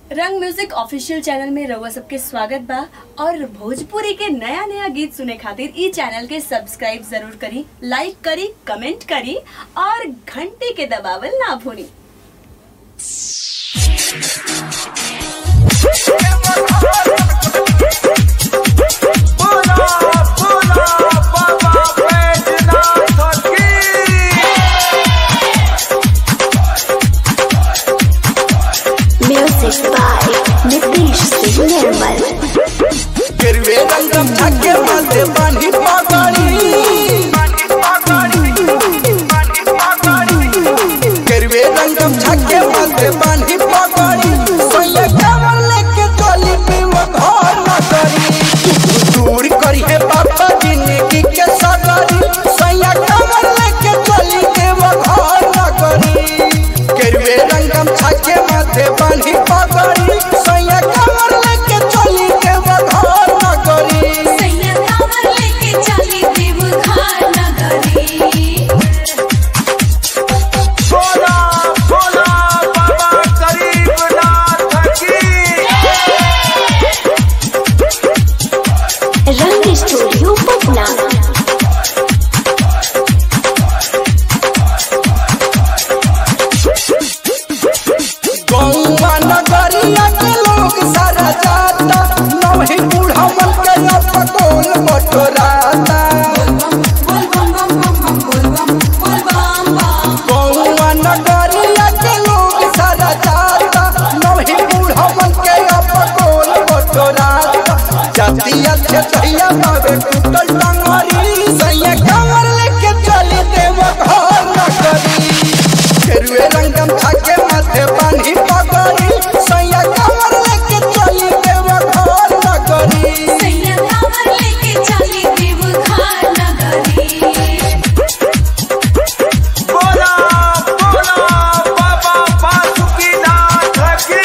रंग music official channel में रउआ सबके स्वागत बा और भोजपुरी के नया नया गीत सुने खातिर ई चैनल के सब्सक्राइब जरूर करी लाइक करी कमेंट करी और घंटी के दबावल ना भूली Pula, pula, Baba Vednath ki. Music by Nitish Singh Nirmal. गिरवे रंगम छके माथे बानी पगड़ी गिरवे रंगम छके माथे बानी पगड़ी सोये कमल लेके चली पीव घर न करी दूर करी है बाबा जिंदगी के सगरी सोये कमल लेके चली देव घर न करी गिरवे रंगम छके माथे बानी पगड़ी सोये कमल लेके चली देव घर न करी सैया कांवर लेके चली देवघर नगरी भोला भोला बाबा गरीबनाथ की Rang Studio Patna. गौवा नगरिया के लोग सारा जाता नवही बूढ़ा मन के अपकोल बटोराता बोल बम बम बम बम बोल बम बोल बम बम गौवा नगरिया के लोग सारा जाता नवही बूढ़ा मन के अपकोल बटोराता जाती अच्छे तैया बाबे टूटल टंगरी सैया कमर लेके चली देव घर नगरी केरुए रंगम छाके माथे बांधी पगड़ी सैया कमर लेके चली देव घर नगरी सैया कांवर लेके चली देवघर नगरी बोला बोला बाबा बासुकीनाथ की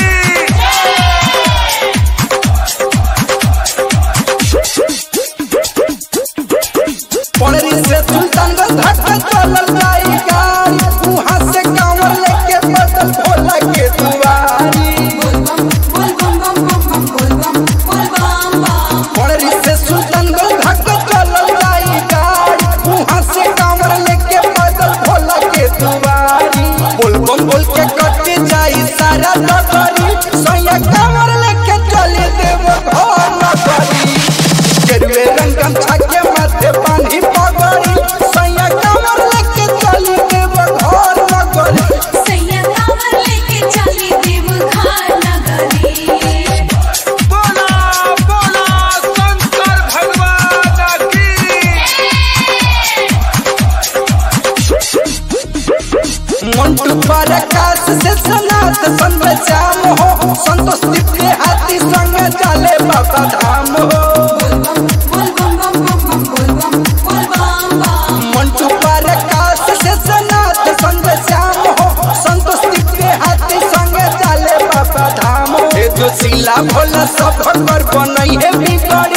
पड़री से सुल्तानगंज धक्का चलल जाई गाड़ी वहां से कांवर लेके बदल भोला के दुआरी बोल बम बोल बम बम बम बोल बम बोल बम बम पड़री से सुल्तानगंज धक्का चलल जाई गाड़ी वहां से कांवर लेके बदल भोला के दुआरी बोल बम बोल के कट जाई सारा नगरी सैया कांवर लेके चली देव घर नगरी गेरुए रंगम छाके माथे बांधी पगड़ी सैया कांवर लेके चली देव घर नगरी सैया कांवर लेके चली देवघर नगरी बोला बोला शंकर भगवान की मंटू पर आकाश से सनात संग श्याम हो संतोष दिव्य हाथी संग चले बाबा धाम हो बोल बम बम बम बम बोल बम बोल बम बम मंटू पर आकाश से सनात संग श्याम हो संतोष दिव्य हाथी संग चले बाबा धाम हो ए जो शिला भोला सब पर बनई है बिगड़ी